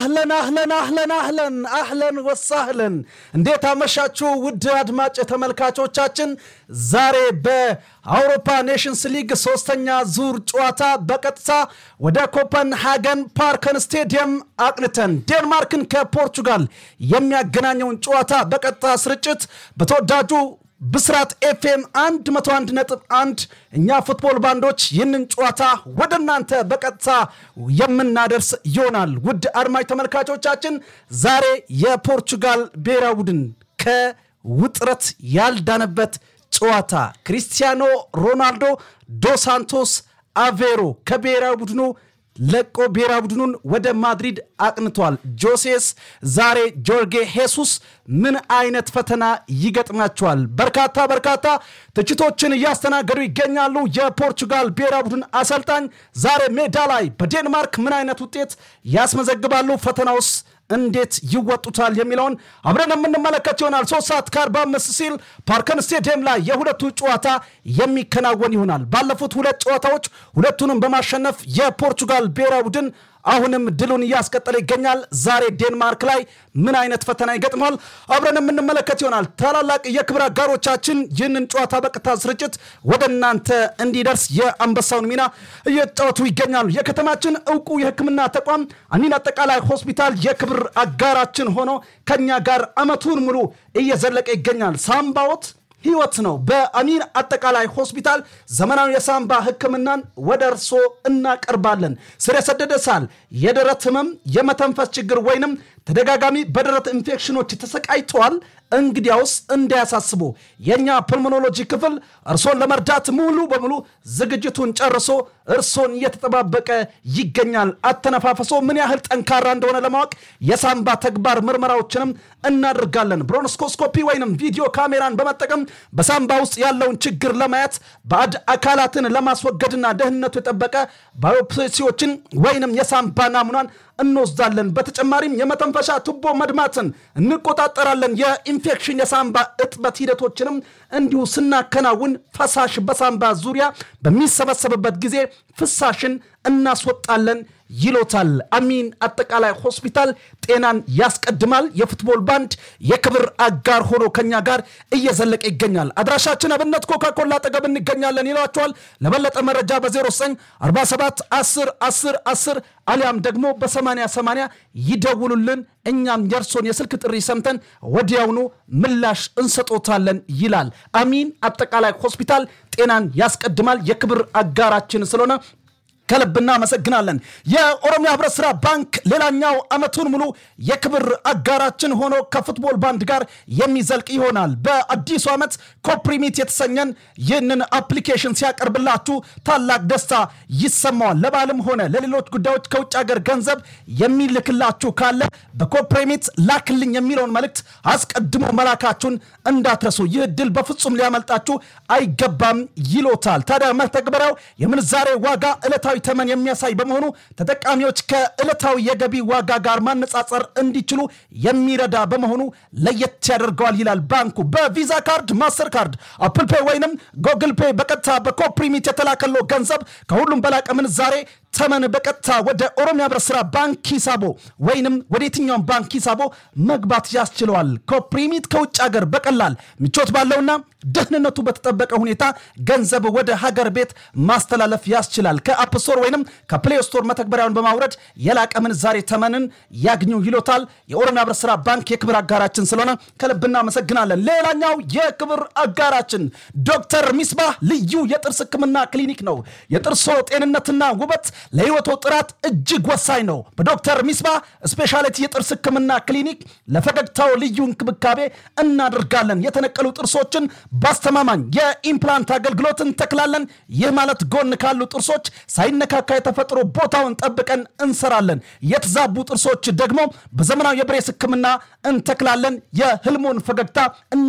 አህለን አህለን አህለን አህለን አህለን ወሳህለን እንዴት አመሻችሁ ውድ አድማጭ ተመልካቾቻችን። ዛሬ በአውሮፓ ኔሽንስ ሊግ ሶስተኛ ዙር ጨዋታ በቀጥታ ወደ ኮፐንሃገን ፓርከን ስቴዲየም አቅንተን ዴንማርክን ከፖርቹጋል የሚያገናኘውን ጨዋታ በቀጥታ ስርጭት በተወዳጁ ብስራት ኤፍኤም 101.1 እኛ ፉትቦል ባንዶች ይህንን ጨዋታ ወደ እናንተ በቀጥታ የምናደርስ ይሆናል። ውድ አድማጭ ተመልካቾቻችን ዛሬ የፖርቹጋል ብሔራዊ ቡድን ከውጥረት ያልዳነበት ጨዋታ ክሪስቲያኖ ሮናልዶ ዶ ሳንቶስ አቬሮ ከብሔራዊ ቡድኑ ለቆ ብሔራዊ ቡድኑን ወደ ማድሪድ አቅንቷል። ጆሴስ ዛሬ ጆርጌ ሄሱስ ምን አይነት ፈተና ይገጥማቸዋል? በርካታ በርካታ ትችቶችን እያስተናገዱ ይገኛሉ። የፖርቹጋል ብሔራዊ ቡድን አሰልጣኝ ዛሬ ሜዳ ላይ በዴንማርክ ምን አይነት ውጤት ያስመዘግባሉ? ፈተናውስ እንዴት ይወጡታል የሚለውን አብረን የምንመለከት ይሆናል። ሶስት ሰዓት ከአርባ አምስት ሲል ፓርከን ስቴዲየም ላይ የሁለቱ ጨዋታ የሚከናወን ይሆናል። ባለፉት ሁለት ጨዋታዎች ሁለቱንም በማሸነፍ የፖርቹጋል ብሔራዊ ቡድን አሁንም ድሉን እያስቀጠለ ይገኛል። ዛሬ ዴንማርክ ላይ ምን አይነት ፈተና ይገጥሟል? አብረን የምንመለከት ይሆናል። ታላላቅ የክብር አጋሮቻችን ይህንን ጨዋታ በቀጥታ ስርጭት ወደ እናንተ እንዲደርስ የአንበሳውን ሚና እየተጫወቱ ይገኛሉ። የከተማችን እውቁ የሕክምና ተቋም አሚን አጠቃላይ ሆስፒታል የክብር አጋራችን ሆኖ ከኛ ጋር አመቱን ሙሉ እየዘለቀ ይገኛል። ሳምባዎት ህይወት ነው። በአሚን አጠቃላይ ሆስፒታል ዘመናዊ የሳምባ ህክምናን ወደ እርሶ እናቀርባለን። ስር የሰደደ ሳል፣ የደረት ህመም፣ የመተንፈስ ችግር ወይንም ተደጋጋሚ በደረት ኢንፌክሽኖች ተሰቃይተዋል? እንግዲያውስ እንዳያሳስቡ የእኛ ፕልሞኖሎጂ ክፍል እርሶን ለመርዳት ሙሉ በሙሉ ዝግጅቱን ጨርሶ እርሶን እየተጠባበቀ ይገኛል። አተነፋፈሶ ምን ያህል ጠንካራ እንደሆነ ለማወቅ የሳምባ ተግባር ምርመራዎችንም እናደርጋለን። ብሮንስኮስኮፒ ወይንም ቪዲዮ ካሜራን በመጠቀም በሳምባ ውስጥ ያለውን ችግር ለማየት ባዕድ አካላትን ለማስወገድና ደህንነቱ የጠበቀ ባዮፕሲዎችን ወይንም የሳምባ ናሙናን እንወስዳለን። በተጨማሪም የመተንፈሻ ቱቦ መድማትን እንቆጣጠራለን። የኢንፌክሽን የሳምባ እጥበት ሂደቶችንም እንዲሁ ስናከናውን ፈሳሽ በሳምባ ዙሪያ በሚሰበሰብበት ጊዜ ፍሳሽን እናስወጣለን ይሎታል። አሚን አጠቃላይ ሆስፒታል ጤናን ያስቀድማል። የፉትቦል ባንድ የክብር አጋር ሆኖ ከኛ ጋር እየዘለቀ ይገኛል። አድራሻችን አብነት ኮካኮላ አጠገብ እንገኛለን ይሏቸዋል። ለበለጠ መረጃ በ0947 10 10 10 አሊያም ደግሞ በ8080 ይደውሉልን። እኛም የእርሶን የስልክ ጥሪ ሰምተን ወዲያውኑ ምላሽ እንሰጦታለን ይላል። አሚን አጠቃላይ ሆስፒታል ጤናን ያስቀድማል። የክብር አጋራችን ስለሆነ ከልብ እናመሰግናለን። የኦሮሚያ ህብረት ስራ ባንክ ሌላኛው ዓመቱን ሙሉ የክብር አጋራችን ሆኖ ከፉትቦል ባንድ ጋር የሚዘልቅ ይሆናል። በአዲሱ ዓመት ኮፕሪሚት የተሰኘን ይህንን አፕሊኬሽን ሲያቀርብላችሁ ታላቅ ደስታ ይሰማዋል። ለባልም ሆነ ለሌሎች ጉዳዮች ከውጭ ሀገር ገንዘብ የሚልክላችሁ ካለ በኮፕሪሚት ላክልኝ የሚለውን መልእክት አስቀድሞ መላካችሁን እንዳትረሱ። ይህ እድል በፍጹም ሊያመልጣችሁ አይገባም ይሎታል። ታዲያ መተግበሪያው የምንዛሬ ዋጋ ዕለታዊ ተመን የሚያሳይ በመሆኑ ተጠቃሚዎች ከዕለታዊ የገቢ ዋጋ ጋር ማነጻጸር እንዲችሉ የሚረዳ በመሆኑ ለየት ያደርገዋል ይላል ባንኩ። በቪዛ ካርድ፣ ማስተር ካርድ፣ አፕል ፔይ ወይንም ጎግል ፔይ በቀጥታ በኮፕሪሚት የተላከለው ገንዘብ ከሁሉም በላቀ ምንዛሬ ተመን በቀጥታ ወደ ኦሮሚያ ህብረት ስራ ባንክ ሂሳቦ ወይንም ወደ የትኛውም ባንክ ሂሳቦ መግባት ያስችለዋል። ኮፕሪሚት ከውጭ ሀገር በቀላል ምቾት ባለውና ደህንነቱ በተጠበቀ ሁኔታ ገንዘብ ወደ ሀገር ቤት ማስተላለፍ ያስችላል። ከአፕ ስቶር ወይንም ከፕሌይ ስቶር መተግበሪያውን በማውረድ የላቀ ምንዛሬ ተመንን ያግኙ ይሎታል። የኦሮሚያ ህብረት ስራ ባንክ የክብር አጋራችን ስለሆነ ከልብ እናመሰግናለን። ሌላኛው የክብር አጋራችን ዶክተር ሚስባህ ልዩ የጥርስ ህክምና ክሊኒክ ነው። የጥርሶ ጤንነትና ውበት ለህይወቶ ጥራት እጅግ ወሳኝ ነው። በዶክተር ሚስባ ስፔሻሊቲ የጥርስ ህክምና ክሊኒክ ለፈገግታው ልዩ እንክብካቤ እናደርጋለን። የተነቀሉ ጥርሶችን በአስተማማኝ የኢምፕላንት አገልግሎት እንተክላለን። ይህ ማለት ጎን ካሉ ጥርሶች ሳይነካካ የተፈጥሮ ቦታውን ጠብቀን እንሰራለን። የተዛቡ ጥርሶች ደግሞ በዘመናዊ የብሬስ ህክምና እንተክላለን። የህልሞን ፈገግታ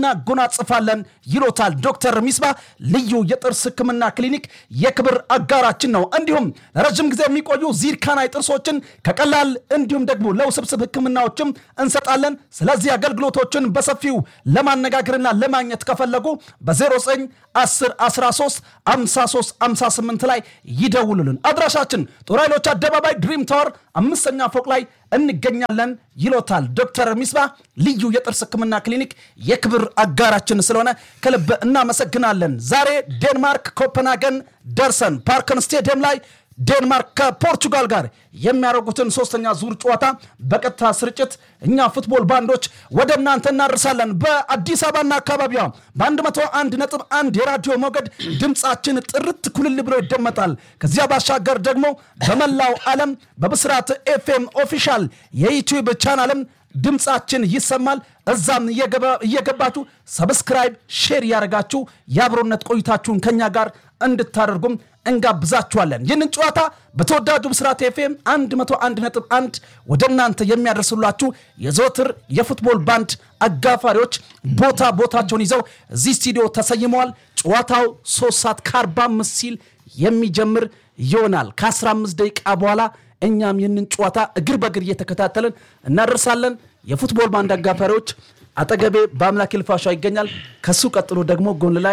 እናጎናጽፋለን ይሎታል ዶክተር ሚስባ ልዩ የጥርስ ህክምና ክሊኒክ የክብር አጋራችን ነው። እንዲሁም ለረጅም ለረዥም ጊዜ የሚቆዩ ዚርካናይ ጥርሶችን ከቀላል እንዲሁም ደግሞ ለውስብስብ ሕክምናዎችም እንሰጣለን። ስለዚህ አገልግሎቶችን በሰፊው ለማነጋገርና ለማግኘት ከፈለጉ በ09 10 13 53 58 ላይ ይደውሉልን። አድራሻችን ጦር ኃይሎች አደባባይ ድሪም ታወር አምስተኛ ፎቅ ላይ እንገኛለን ይሎታል ዶክተር ሚስባ ልዩ የጥርስ ህክምና ክሊኒክ የክብር አጋራችን ስለሆነ ከልብ እናመሰግናለን። ዛሬ ዴንማርክ ኮፐንሃገን ደርሰን ፓርከን ስቴዲየም ላይ ዴንማርክ ከፖርቹጋል ጋር የሚያደርጉትን ሶስተኛ ዙር ጨዋታ በቀጥታ ስርጭት እኛ ፉትቦል ባንዶች ወደ እናንተ እናደርሳለን። በአዲስ አበባና አካባቢዋ በ101 ነጥብ አንድ የራዲዮ ሞገድ ድምፃችን ጥርት ኩልል ብሎ ይደመጣል። ከዚያ ባሻገር ደግሞ በመላው ዓለም በብስራት ኤፍኤም ኦፊሻል የዩቲዩብ ቻናልም ድምፃችን ይሰማል። እዛም እየገባችሁ ሰብስክራይብ፣ ሼር እያደረጋችሁ የአብሮነት ቆይታችሁን ከኛ ጋር እንድታደርጉም እንጋብዛችኋለን። ይህንን ጨዋታ በተወዳጁ ብስራት ኤፍኤም 101.1 ወደ እናንተ የሚያደርስላችሁ የዘወትር የፉትቦል ባንድ አጋፋሪዎች ቦታ ቦታቸውን ይዘው እዚህ ስቱዲዮ ተሰይመዋል። ጨዋታው 3 ሰዓት ከ45 ሲል የሚጀምር ይሆናል። ከ15 ደቂቃ በኋላ እኛም ይህንን ጨዋታ እግር በእግር እየተከታተልን እናደርሳለን። የፉትቦል ባንድ አጋፋሪዎች አጠገቤ በአምላክ ልፋሻ ይገኛል። ከሱ ቀጥሎ ደግሞ ጎን ላይ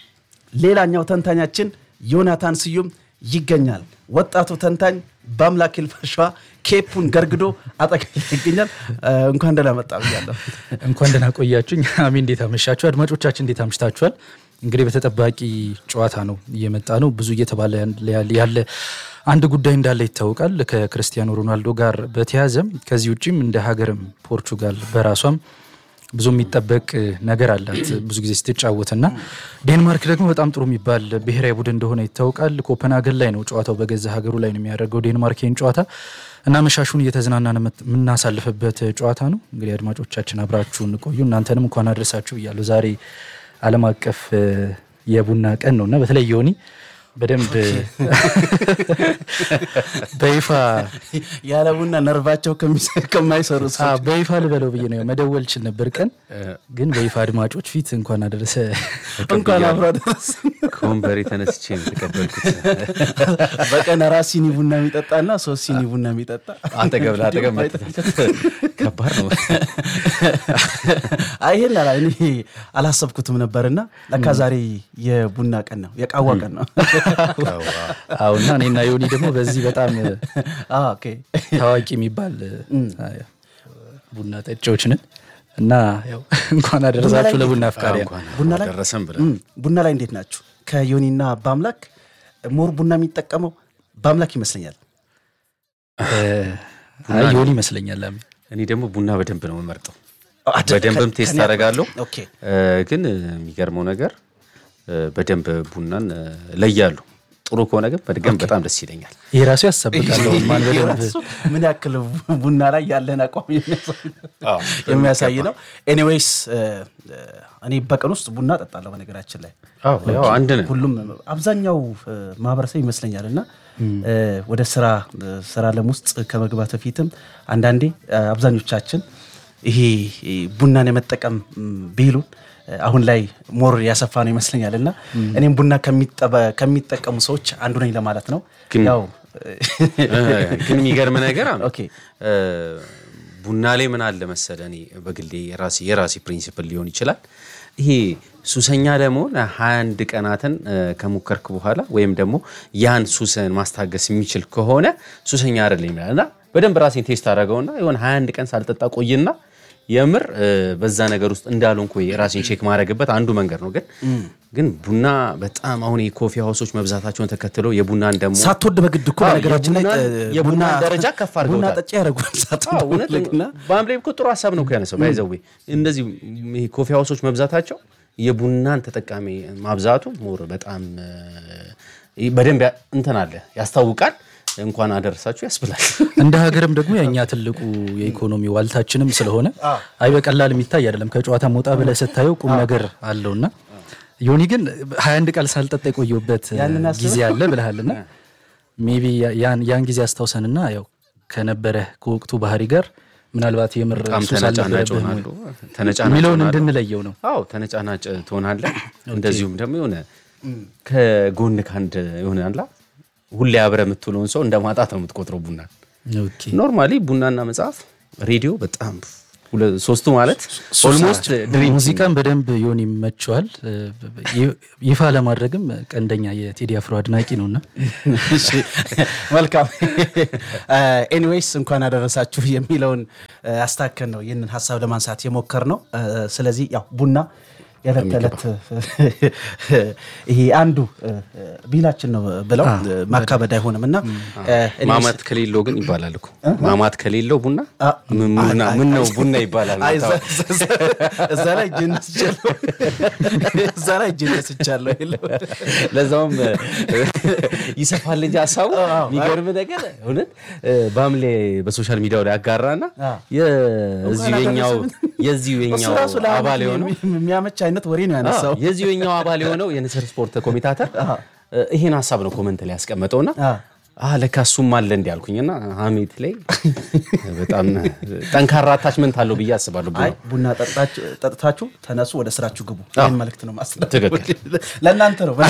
ሌላኛው ተንታኛችን ዮናታን ስዩም ይገኛል። ወጣቱ ተንታኝ በአምላክ ልፋሻ ኬፑን ገርግዶ አጠገቤ ይገኛል። እንኳን ደህና መጣ ብያለሁ። እንኳን ደህና ቆያችሁኝ። አሜ እንዴት አመሻችሁ? አድማጮቻችን እንዴት አምሽታችኋል? እንግዲህ በተጠባቂ ጨዋታ ነው እየመጣ ነው። ብዙ እየተባለ ያለ አንድ ጉዳይ እንዳለ ይታወቃል። ከክርስቲያኖ ሮናልዶ ጋር በተያያዘም ከዚህ ውጭም እንደ ሀገርም ፖርቹጋል በራሷም ብዙ የሚጠበቅ ነገር አላት ብዙ ጊዜ ስትጫወትና ዴንማርክ ደግሞ በጣም ጥሩ የሚባል ብሔራዊ ቡድን እንደሆነ ይታወቃል። ኮፐንሃገን ላይ ነው ጨዋታው በገዛ ሀገሩ ላይ ነው የሚያደርገው ዴንማርክ ይህን ጨዋታ እና መሻሹን እየተዝናናን የምናሳልፍበት ጨዋታ ነው። እንግዲህ አድማጮቻችን አብራችሁን ቆዩ። እናንተንም እንኳን አድረሳችሁ እያለሁ ዛሬ ዓለም አቀፍ የቡና ቀን ነው እና በተለይ ዮኒ በደንብ በይፋ ያለ ቡና ነርቫቸው ከማይሰሩ ሰዎች በይፋ ልበለው ብዬ ነው መደወል ችል ነበር ቀን ግን በይፋ አድማጮች ፊት እንኳን አደረሰ እንኳን አብሮ አደረሰ። ከወንበሬ ተነስቼ ነው የተቀበልኩት። በቀን አራት ሲኒ ቡና የሚጠጣና ሶስት ሲኒ ቡና የሚጠጣ አጠገብ ለአጠገብ ከባድ ነው። አይ ይሄን አላ እኔ አላሰብኩትም ነበርና ለካ ዛሬ የቡና ቀን ነው፣ የቃዋ ቀን ነው። አሁና እኔና ዮኒ ደግሞ በዚህ በጣም ኦኬ ታዋቂ የሚባል ቡና ጠጪዎች ነን እና ያው እንኳን አደረሳችሁ ለቡና አፍቃሪያ ቡና ላይ ደረሰን ብለን እም፣ ቡና ላይ እንዴት ናችሁ? ከዮኒና በአምላክ ሞር ቡና የሚጠቀመው በአምላክ ይመስለኛል። አይ ዮኒ ይመስለኛል አሜን። እኔ ደግሞ ቡና በደንብ ነው የምመርጠው። አደ- በደንብም ከ- ቴስት ከኔ- አደርጋለሁ። ኦኬ እ፣ ግን የሚገርመው ነገር እ፣ በደንብ ቡናን እ፣ ለያለሁ። ጥሩ ከሆነ ግን በድገም በጣም ደስ ይለኛል። ይሄ ራሱ ያሳብቃል ማን በደንብ እሱ ምን ያክል ቡና ላይ ያለን አቋም የሚያሳይ- የሚያሳይ ነው። ኤኒዌይስ እኔ በቀን ውስጥ ቡና እጠጣለሁ። በነገራችን ላይ ያው አንድ ነን። ሁሉም አብዛኛው እ፣ ማህበረሰብ ይመስለኛል እና እ፣ ወደ ስራ እ፣ ስራ ዓለም ውስጥ ከመግባት በፊትም አንዳንዴ እ፣ አብዛኞቻችን ይሄ እ፣ ቡናን የመጠቀም ም፣ ቢሉን እ፣ አሁን ላይ ሞር ያሰፋ ነው ይመስለኛል እና እኔም ቡና ከሚጠበ- ከሚጠቀሙ ሰዎች አንዱ ነኝ ለማለት ነው። ግን- ያው እ፣ ግን የሚገርም ነገር አለ። ኦኬ እ፣ ቡና ላይ ምን አለ መሰለ፣ እኔ በግሌ የራሴ የራሴ ፕሪንሲፕል ሊሆን ይችላል። ይሄ ሱሰኛ ለመሆን ሀያ አንድ ቀናትን እ፣ ከሞከርክ በኋላ ወይም ደግሞ ያን ሱስን ማስታገስ የሚችል ከሆነ ሱሰኛ አይደለም ይላል እና በደንብ ራሴን ቴስት አደረገውና የሆነ ሀያ አንድ ቀን ሳልጠጣ ቆይና የምር እ፣ በዛ ነገር ውስጥ እንዳልሆንኩ ራሴን ቼክ ማድረግበት አንዱ መንገድ ነው። ግን ግን ቡና በጣም አሁን የኮፊ ሀውሶች መብዛታቸውን ተከትለው የቡናን ደግሞ ሳትወድ በግድ እኮ አዎ፣ በነገራችን ላይ የቡናን- እ፣ የቡናን ቡና- ደረጃ ከፍ ቡና አድርገውታል። ጠጪ ያደረጓል ሳትወድ እውነት በግድና በአምላይ እኮ ጥሩ ሀሳብ ነው እኮ ያነሳው። ባይዘዌ እንደዚህ ይሄ ኮፊ ሀውሶች መብዛታቸው የቡናን ተጠቃሚ ማብዛቱ ሞር በጣም እ፣ በደንብ ያ- እንትን አለ ያስታውቃል። እንኳን አደረሳችሁ ያስብላል። እንደ ሀገርም ደግሞ የእኛ ትልቁ የኢኮኖሚ ዋልታችንም ስለሆነ አይ በቀላል የሚታይ አይደለም። ከጨዋታ መውጣ ብለህ ስታየው ቁም ነገር አለውና ዮኒ ግን ሀያ አንድ ቃል ሳልጠጣ የቆየሁበት ያንን አስበህ? ጊዜ አለ ብልሃልና ሜይ ቢ ያን ያን ጊዜ አስታውሰንና ያው ከነበረ ከወቅቱ ባህሪ ጋር ምናልባት የምር በጣም ሱስ ተነጫናጭ አልነበረብህም ወይ ሆናለሁ። ተነጫናጭ የሚለውን ሆናለሁ። እንድንለየው ነው። አዎ ተነጫናጭ ትሆናለህ። እንደዚሁም ደግሞ የሆነ ከጎን ከአንድ የሆነ አላ ሁሌ አብረ የምትውለውን ሰው እንደ ማጣት ነው የምትቆጥረው ቡና ኦኬ። ኖርማሊ ቡናና መጽሐፍ ሬዲዮ በጣም ሁለ- ሶስቱ ማለት ኦልሞስት ድሪም ሙዚቃን በደንብ ይሆን ይመቸዋል። ይ- ይፋ ለማድረግም ቀንደኛ የቴዲ አፍሮ አድናቂ ነውና እሺ፣ መልካም ኤኒዌይስ እንኳን አደረሳችሁ የሚለውን አስታከን ነው ይህንን ሀሳብ ለማንሳት የሞከር ነው። ስለዚህ ያው ቡና የዕለት ተዕለት ይሄ አንዱ ቢላችን ነው ብለው ማካበድ አይሆንም እና ማማት ከሌለው ግን ይባላል እኮ ማማት ከሌለው ቡና አ- ምን ቡና ምን ነው ቡና ይባላል አይ፣ እዛ- እዛ- እዛ ላይ እጄን ነስቻለሁ እዛ ላይ እጄን ነስቻለሁ የለው ለዛውም ይሰፋል እንጂ ሀሳቡ የሚገርም ነገር እውነት በሐምሌ በሶሻል ሚዲያው ላይ አጋራና አ። የዚሁ የኛው የዚሁ እሱ የኛው ራሱ ለአመት አባል የሆነው የሚያመች አይነት ወሬ ነው ያነሳው የዚሁ የኛው አባል የሆነው የንስር ስፖርት ኮሚታተር ይሄን ሀሳብ ነው ኮመንት ላይ ያስቀመጠውና አ። አ ለካ እሱም አለ እንዲ ያልኩኝና ሀሜት ላይ በጣም ጠንካራ አታችመንት አለው ብዬ አስባለሁ። አይ ቡና ጠጥታችሁ- ጠጥታችሁ ተነሱ፣ ወደ ስራችሁ ግቡ። ይህን መልእክት ነው ማስተላለፍ። ትክክል። ለእናንተ ነው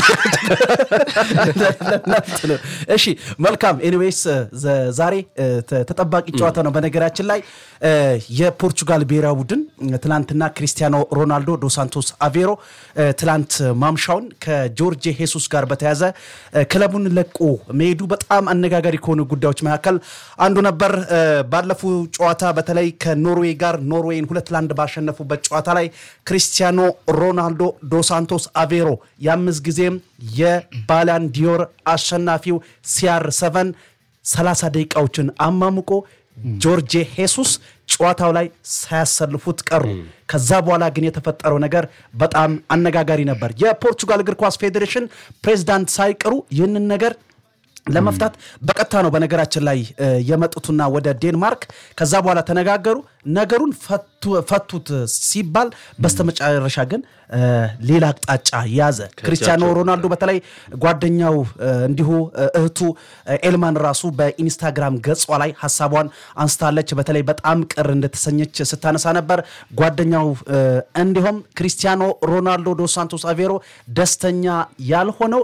ለእናንተ ነው። እሺ መልካም። ኤኒዌይስ ዘ- ዛሬ እ, ተ- ተጠባቂ ጨዋታ ነው። በነገራችን ላይ እ, የፖርቹጋል ብሔራዊ ቡድን ትላንትና ክሪስቲያኖ ሮናልዶ ዶ ሳንቶስ አቬሮ እ, ትላንት ማምሻውን ከጆርጄ ሄሱስ ጋር በተያዘ እ, ክለቡን ለቆ መሄዱ በጣም አነጋጋሪ ከሆኑ ጉዳዮች መካከል አንዱ ነበር። እ, ባለፉ ጨዋታ በተለይ ከኖርዌይ ጋር ኖርዌይን ሁለት ለአንድ ባሸነፉበት ጨዋታ ላይ ክሪስቲያኖ ሮናልዶ ዶ ሳንቶስ አቬሮ የአምስት ጊዜም የባላን ዲዮር አሸናፊው ሲአር ሰቨን 30 ደቂቃዎችን አማሙቆ ጆርጄ ሄሱስ ጨዋታው ላይ ሳያሰልፉት ቀሩ። ከዛ በኋላ ግን የተፈጠረው ነገር በጣም አነጋጋሪ ነበር። የፖርቹጋል እግር ኳስ ፌዴሬሽን ፕሬዝዳንት ሳይቀሩ ይህንን ነገር ለመፍታት በቀጥታ ነው በነገራችን ላይ እ, የመጡትና ወደ ዴንማርክ ከዛ በኋላ ተነጋገሩ። ነገሩን ፈቱ- ፈቱት ሲባል በስተመጨረሻ ግን እ, ሌላ አቅጣጫ ያዘ። ክሪስቲያኖ ሮናልዶ በተለይ ጓደኛው እ, እንዲሁ እ, እህቱ እ, ኤልማን ራሱ በኢንስታግራም ገጿ ላይ ሀሳቧን አንስታለች። በተለይ በጣም ቅር እንደተሰኘች ስታነሳ ነበር። ጓደኛው እ, እንዲሁም ክሪስቲያኖ ሮናልዶ ዶስ ሳንቶስ አቬሮ ደስተኛ ያልሆነው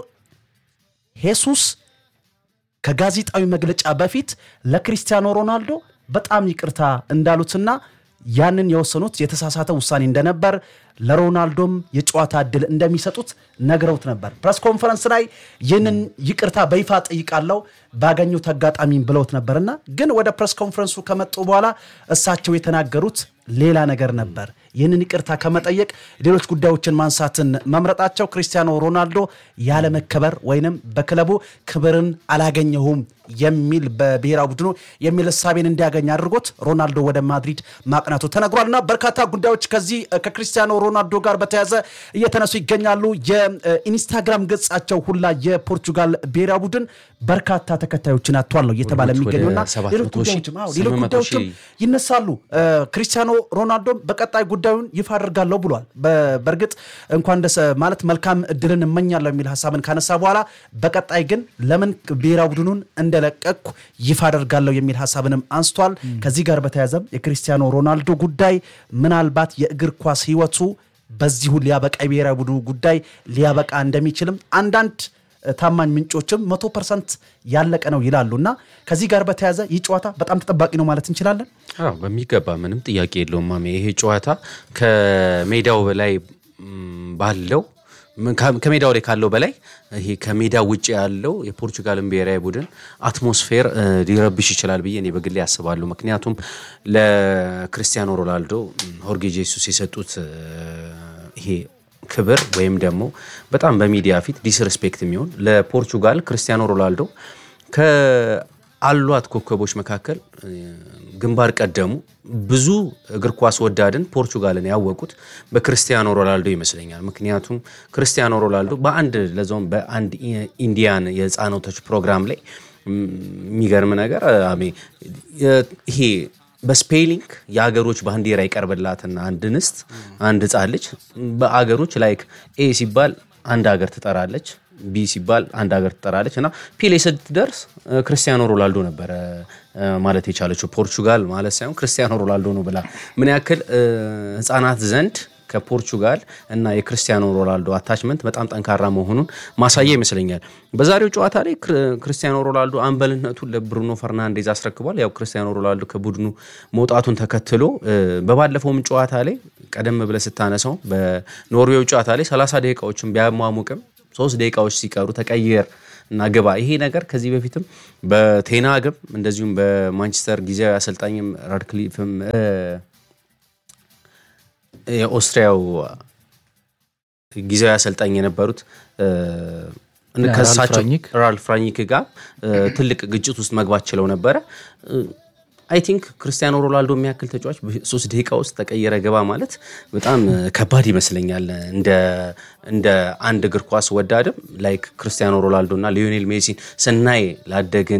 ሄሱስ ከጋዜጣዊ መግለጫ በፊት ለክሪስቲያኖ ሮናልዶ በጣም ይቅርታ እንዳሉትና ያንን የወሰኑት የተሳሳተ ውሳኔ እንደነበር ለሮናልዶም የጨዋታ እድል እንደሚሰጡት ነግረውት ነበር። ፕሬስ ኮንፈረንስ ላይ ይህንን ይቅርታ በይፋ ጠይቃለው ባገኙት አጋጣሚ ብለውት ነበርና ግን ወደ ፕሬስ ኮንፈረንሱ ከመጡ በኋላ እሳቸው የተናገሩት ሌላ ነገር ነበር። ይህንን ይቅርታ ከመጠየቅ ሌሎች ጉዳዮችን ማንሳትን መምረጣቸው ክሪስቲያኖ ሮናልዶ ያለመከበር ወይንም በክለቡ ክብርን አላገኘሁም የሚል በብሔራዊ ቡድኑ የሚል እሳቤን እንዲያገኝ አድርጎት ሮናልዶ ወደ ማድሪድ ማቅናቱ ተነግሯል። እና በርካታ ጉዳዮች ከዚህ እ, ከክሪስቲያኖ ሮናልዶ ጋር በተያያዘ እየተነሱ ይገኛሉ። የኢንስታግራም ገጻቸው ሁላ የፖርቹጋል ብሔራዊ ቡድን በርካታ ተከታዮችን አጥቷል ነው እየተባለ ወደ የሚገኙና 700 ሌሎች ሺህ፣ ጉዳዮችም አዎ፣ ሌሎች 800 ጉዳዮችም ሺህ ይነሳሉ። እ, ክሪስቲያኖ ሮናልዶም በቀጣይ ጉዳዩን ይፋ አድርጋለሁ ብሏል። በ- በእርግጥ እንኳን ደስ ማለት መልካም እድልን እመኛለሁ የሚል ሀሳብን ካነሳ በኋላ በቀጣይ ግን ለምን ብሔራዊ ቡድኑን እንደለቀቅኩ ይፋ አደርጋለሁ የሚል ሀሳብንም አንስቷል። ከዚህ ጋር በተያያዘም የክሪስቲያኖ ሮናልዶ ጉዳይ ምናልባት የእግር ኳስ ሕይወቱ በዚሁ ሊያበቃ የብሔራዊ ቡድኑ ጉዳይ ሊያበቃ እንደሚችልም አንዳንድ ታማኝ ምንጮችም መቶ ፐርሰንት ያለቀ ነው ይላሉ እና ከዚህ ጋር በተያያዘ ይህ ጨዋታ በጣም ተጠባቂ ነው ማለት እንችላለን። አዎ በሚገባ ምንም ጥያቄ የለውም ማሜ። ይሄ ጨዋታ ከሜዳው በላይ ም, ባለው ም, ከ- ከሜዳው ላይ ካለው በላይ ይሄ ከሜዳው ውጭ ያለው የፖርቹጋልን ብሔራዊ ቡድን አትሞስፌር እ, ሊረብሽ ይችላል ብዬ እኔ በግሌ ያስባለሁ። ምክንያቱም ለክርስቲያኖ ሮናልዶ ም, ሆርጌ ጄሱስ የሰጡት እ, ይሄ ክብር ወይም ደግሞ በጣም በሚዲያ ፊት ዲስሬስፔክት የሚሆን ለፖርቹጋል ክርስቲያኖ ሮናልዶ ከአሏት ኮከቦች መካከል እ, ግንባር ቀደሙ ብዙ እግር ኳስ ወዳድን ፖርቹጋልን ያወቁት በክርስቲያኖ ሮናልዶ ይመስለኛል። ምክንያቱም ክርስቲያኖ ሮናልዶ በአንድ ለዛውም በአንድ ኢ- ኢንዲያን የህፃናቶች ፕሮግራም ላይ ም, የሚገርም ነገር አሜ የ- ይሄ በስፔሊንግ የሀገሮች ባንዲራ ይቀርብላትና አንድ ንስት አንድ ህፃን ልጅ በአገሮች ላይክ ኤ ሲባል አንድ ሀገር ትጠራለች፣ ቢ ሲባል አንድ ሀገር ትጠራለች እና ፒሌ ስትደርስ እ, ክርስቲያኖ ሮናልዶ ነበረ እ, ማለት የቻለችው ፖርቹጋል ማለት ሳይሆን ክርስቲያኖ ሮናልዶ ነው ብላ ምን ያክል እ, ህፃናት ዘንድ ከፖርቹጋል እና የክርስቲያኖ ሮናልዶ አታችመንት በጣም ጠንካራ መሆኑን ማሳያ ይመስለኛል። በዛሬው ጨዋታ ላይ ክርስቲያኖ ሮናልዶ አምበልነቱን ለብሩኖ ፈርናንዴዝ አስረክቧል። ያው ክርስቲያኖ ሮናልዶ ከቡድኑ መውጣቱን ተከትሎ በባለፈውም ጨዋታ ላይ ቀደም ብለህ ስታነሳው በኖርዌው ጨዋታ ላይ 30 ደቂቃዎችን ቢያሟሙቅም ሶስት ደቂቃዎች ሲቀሩ ተቀየር እና ግባ። ይሄ ነገር ከዚህ በፊትም በቴናግም እንደዚሁም በማንቸስተር ጊዜያዊ አሰልጣኝም ራድክሊፍም የኦስትሪያው ጊዜያዊ አሰልጣኝ የነበሩት ከሳቸው ራልፍ ራኒክ ጋር ትልቅ ግጭት ውስጥ መግባት ችለው ነበረ። አይ ቲንክ ክርስቲያኖ ሮናልዶ የሚያክል ተጫዋች በሶስት ደቂቃ ውስጥ ተቀየረ ገባ ማለት በጣም ከባድ ይመስለኛል። እንደ አንድ እግር ኳስ ወዳድም ላይክ ክርስቲያኖ ሮናልዶ እና ሊዮኔል ሜሲን ስናይ ላደግን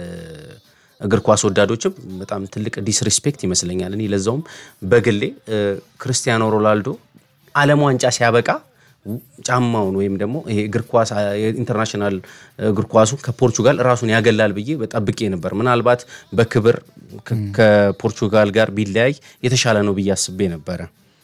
እግር ኳስ ወዳዶችም በጣም ትልቅ ዲስሪስፔክት ይመስለኛል። እኔ ለዛውም በግሌ ክርስቲያኖ ሮናልዶ ዓለም ዋንጫ ሲያበቃ ጫማውን ወይም ደግሞ ይሄ እግር ኳስ ኢንተርናሽናል እግር ኳሱ ከፖርቹጋል ራሱን ያገላል ብዬ ጠብቄ ነበር። ምናልባት በክብር ከፖርቹጋል ጋር ቢለያይ የተሻለ ነው ብዬ አስቤ ነበረ።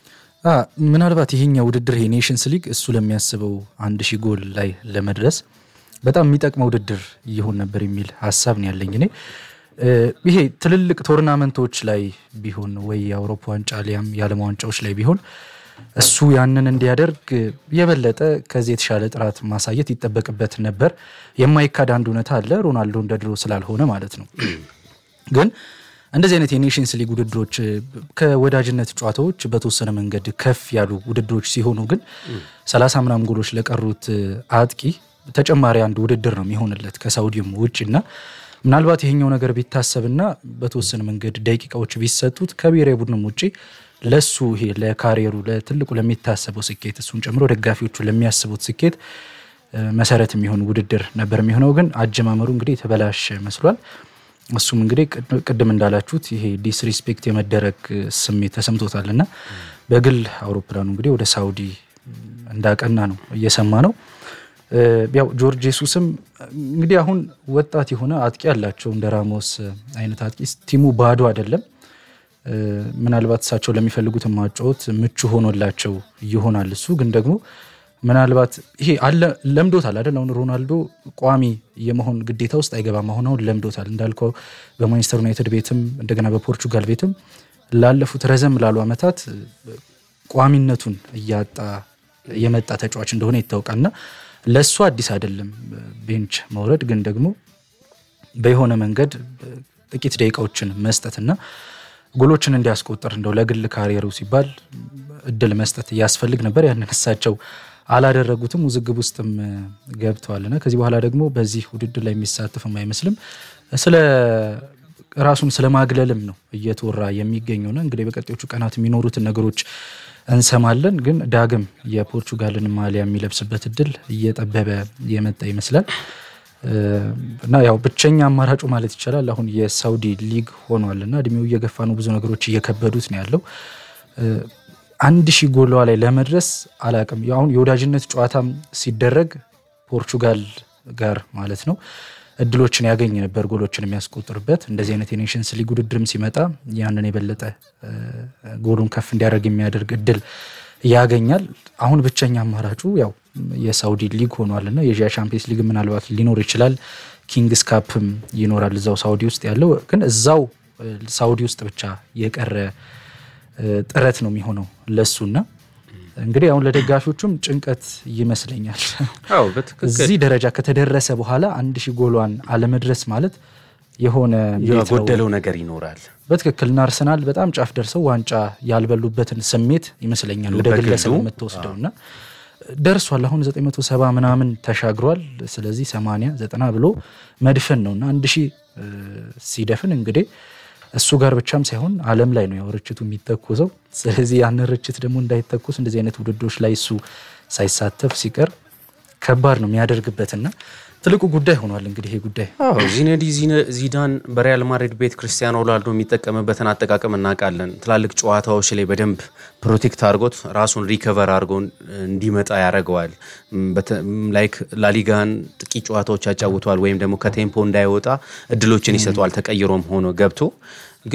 ምናልባት ይሄኛው ውድድር ይሄ ኔሽንስ ሊግ እሱ ለሚያስበው አንድ ሺህ ጎል ላይ ለመድረስ በጣም የሚጠቅመው ውድድር ይሆን ነበር የሚል ሀሳብ ነው ያለኝ እኔ ይሄ ትልልቅ ቶርናመንቶች ላይ ቢሆን ወይ የአውሮፓ ዋንጫ ሊያም የዓለም ዋንጫዎች ላይ ቢሆን እሱ ያንን እንዲያደርግ የበለጠ ከዚህ የተሻለ ጥራት ማሳየት ይጠበቅበት ነበር። የማይካድ አንድ እውነታ አለ፣ ሮናልዶ እንደ ድሮ ስላልሆነ ማለት ነው። ግን እንደዚህ አይነት የኔሽንስ ሊግ ውድድሮች ከወዳጅነት ጨዋታዎች በተወሰነ መንገድ ከፍ ያሉ ውድድሮች ሲሆኑ ግን ሰላሳ ምናምን ጎሎች ለቀሩት አጥቂ ተጨማሪ አንድ ውድድር ነው የሚሆንለት ከሳውዲም ውጭ እና ምናልባት ይሄኛው ነገር ቢታሰብና በተወሰነ መንገድ ደቂቃዎች ቢሰጡት ከብሔራዊ ቡድንም ውጭ ለሱ ይሄ ለካሪየሩ ለትልቁ ለሚታሰበው ስኬት እሱን ጨምሮ ደጋፊዎቹ ለሚያስቡት ስኬት መሰረት የሚሆን ውድድር ነበር የሚሆነው። ግን አጀማመሩ እንግዲህ የተበላሸ መስሏል። እሱም እንግዲህ ቅድም እንዳላችሁት ይሄ ዲስሪስፔክት የመደረግ ስሜት ተሰምቶታል እና በግል አውሮፕላኑ እንግዲህ ወደ ሳውዲ እንዳቀና ነው እየሰማ ነው። ያው ጆርጅ ሱስም እንግዲህ አሁን ወጣት የሆነ አጥቂ አላቸው እንደ ራሞስ አይነት አጥቂ ቲሙ ባዶ አይደለም። ምናልባት እሳቸው ለሚፈልጉት ማጫወት ምቹ ሆኖላቸው ይሆናል። እሱ ግን ደግሞ ምናልባት ይሄ አለ ለምዶታል አይደል? አሁን ሮናልዶ ቋሚ የመሆን ግዴታ ውስጥ አይገባም። አሁን አሁን ለምዶታል እንዳልከው በማንቸስተር ዩናይትድ ቤትም እንደገና በፖርቹጋል ቤትም ላለፉት ረዘም ላሉ ዓመታት ቋሚነቱን እያጣ የመጣ ተጫዋች እንደሆነ ይታወቃልና ለእሱ አዲስ አይደለም ቤንች መውረድ። ግን ደግሞ በየሆነ መንገድ ጥቂት ደቂቃዎችን መስጠትና ጎሎችን እንዲያስቆጥር እንደው ለግል ካሪየሩ ሲባል እድል መስጠት ያስፈልግ ነበር። ያንን እሳቸው አላደረጉትም፣ ውዝግብ ውስጥም ገብተዋልና ከዚህ በኋላ ደግሞ በዚህ ውድድር ላይ የሚሳተፍም አይመስልም። ስለ ራሱን ስለ ማግለልም ነው እየተወራ የሚገኘውና እንግዲህ በቀጣዮቹ ቀናት የሚኖሩትን ነገሮች እንሰማለን። ግን ዳግም የፖርቹጋልን ማሊያ የሚለብስበት እድል እየጠበበ የመጣ ይመስላል እና ያው ብቸኛ አማራጩ ማለት ይቻላል አሁን የሳውዲ ሊግ ሆኗል እና እድሜው እየገፋ ነው። ብዙ ነገሮች እየከበዱት ነው ያለው። አንድ ሺህ ጎሏ ላይ ለመድረስ አላቅም። አሁን የወዳጅነት ጨዋታም ሲደረግ ፖርቹጋል ጋር ማለት ነው እድሎችን ያገኝ ነበር ጎሎችን የሚያስቆጥርበት። እንደዚህ አይነት የኔሽንስ ሊግ ውድድርም ሲመጣ ያንን የበለጠ ጎሉን ከፍ እንዲያደርግ የሚያደርግ እድል ያገኛል። አሁን ብቸኛ አማራጩ ያው የሳውዲ ሊግ ሆኗልና የኤዥያ ቻምፒየንስ ሊግ ምናልባት ሊኖር ይችላል። ኪንግስ ካፕም ይኖራል እዛው ሳውዲ ውስጥ ያለው ግን እዛው ሳውዲ ውስጥ ብቻ የቀረ ጥረት ነው የሚሆነው ለሱና እንግዲህ አሁን ለደጋፊዎቹም ጭንቀት ይመስለኛል። እዚህ ደረጃ ከተደረሰ በኋላ አንድ ሺህ ጎሏን አለመድረስ ማለት የሆነ የጎደለው ነገር ይኖራል። በትክክልና አርሰናል በጣም ጫፍ ደርሰው ዋንጫ ያልበሉበትን ስሜት ይመስለኛል ወደ ግለሰብ የምትወስደውና ደርሷል። አሁን 970 ምናምን ተሻግሯል። ስለዚህ 80 ዘጠና ብሎ መድፈን ነው እና አንድ ሺህ ሲደፍን እንግዲህ እሱ ጋር ብቻም ሳይሆን ዓለም ላይ ነው ያው ርችቱ የሚተኮሰው። ስለዚህ ያንን ርችት ደግሞ እንዳይተኮስ እንደዚህ አይነት ውድድሮች ላይ እሱ ሳይሳተፍ ሲቀር ከባድ ነው የሚያደርግበትና ትልቁ ጉዳይ ሆኗል። እንግዲህ ይሄ ጉዳይ ዚነዲ ዚዳን በሪያል ማድሪድ ቤት ክርስቲያኖ ሮናልዶ የሚጠቀምበትን አጠቃቀም እናውቃለን። ትላልቅ ጨዋታዎች ላይ በደንብ ፕሮቴክት አድርጎት ራሱን ሪከቨር አድርጎ እንዲመጣ ያደርገዋል። ላይክ ላሊጋን ጥቂት ጨዋታዎች ያጫውተዋል፣ ወይም ደግሞ ከቴምፖ እንዳይወጣ እድሎችን ይሰጠዋል። ተቀይሮም ሆኖ ገብቶ ግን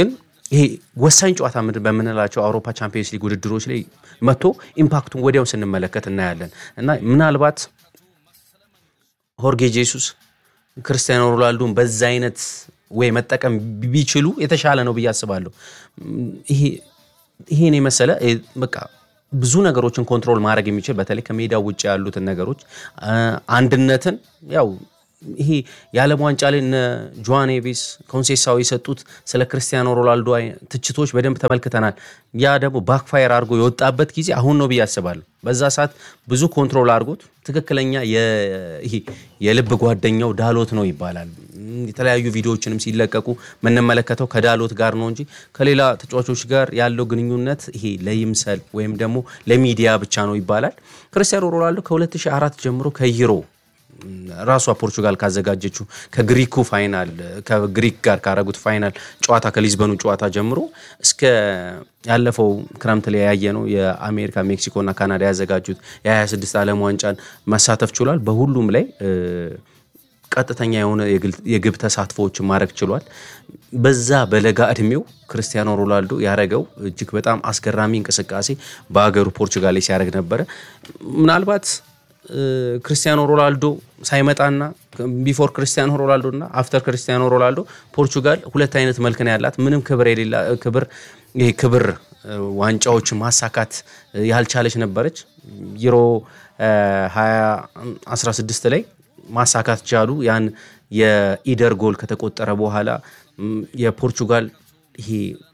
ይሄ ወሳኝ ጨዋታ ምድ- በምንላቸው አውሮፓ ቻምፒየንስ ሊግ ውድድሮች ላይ መጥቶ ኢምፓክቱን ወዲያው ስንመለከት እናያለን እና ምናልባት ሆርጌ ጄሱስ ክርስቲያኖ ሮናልዶን በዛ አይነት ወይ መጠቀም ቢችሉ የተሻለ ነው ብዬ አስባለሁ። ይሄ ይሄን የመሰለ እ፣ በቃ ብዙ ነገሮችን ኮንትሮል ማድረግ የሚችል በተለይ ከሜዳው ውጭ ያሉትን ነገሮች አ፣ አንድነትን ያው ይሄ የዓለም ዋንጫ ላይ እነ ጆዋን ኔቬስ ኮንሴሳው የሰጡት ስለ ክርስቲያኖ ሮናልዶ አይ- ትችቶች በደንብ ተመልክተናል። ያ ደግሞ ባክፋየር አድርጎ የወጣበት ጊዜ አሁን ነው ብዬ አስባለሁ። በዛ ሰዓት ብዙ ኮንትሮል አድርጎት ትክክለኛ የ- ይሄ የልብ ጓደኛው ዳሎት ነው ይባላል። እም፣ የተለያዩ ቪዲዮዎችንም ሲለቀቁ የምንመለከተው ከዳሎት ጋር ነው እንጂ ከሌላ ተጫዋቾች ጋር ያለው ግንኙነት ይሄ ለይምሰል ወይም ደግሞ ለሚዲያ ብቻ ነው ይባላል። ክርስቲያኖ ሮናልዶ ከ2004 ጀምሮ ከይሮ ራሷ ፖርቹጋል ካዘጋጀችው ከግሪኩ ፋይናል ከግሪክ ጋር ካረጉት ፋይናል ጨዋታ ከሊዝበኑ ጨዋታ ጀምሮ እስከ ያለፈው ክረምት ላይ ያየ ነው የአሜሪካ ሜክሲኮ እና ካናዳ ያዘጋጁት የ26 ዓለም ዋንጫን መሳተፍ ችሏል። በሁሉም ላይ እ፣ ቀጥተኛ የሆነ የግል- የግብ ተሳትፎዎችን ማድረግ ችሏል። በዛ በለጋ እድሜው ክርስቲያኖ ሮናልዶ ያደረገው እጅግ በጣም አስገራሚ እንቅስቃሴ በሀገሩ ፖርቹጋል ላይ ሲያደርግ ነበረ። ምናልባት እ፣ ክርስቲያኖ ሮናልዶ ሳይመጣና ቢፎር ክርስቲያኖ ሮናልዶ እና አፍተር ክርስቲያኖ ሮናልዶ ፖርቹጋል ሁለት አይነት መልክ ነው ያላት። ምንም ክብር የሌላ ክብር ይሄ ክብር እ፣ ዋንጫዎችን ማሳካት እ፣ ያልቻለች ነበረች። ዩሮ እ፣ 2016 ላይ ማሳካት ቻሉ። ያን የኢደር ጎል ከተቆጠረ በኋላ ም፣ የፖርቹጋል ይሄ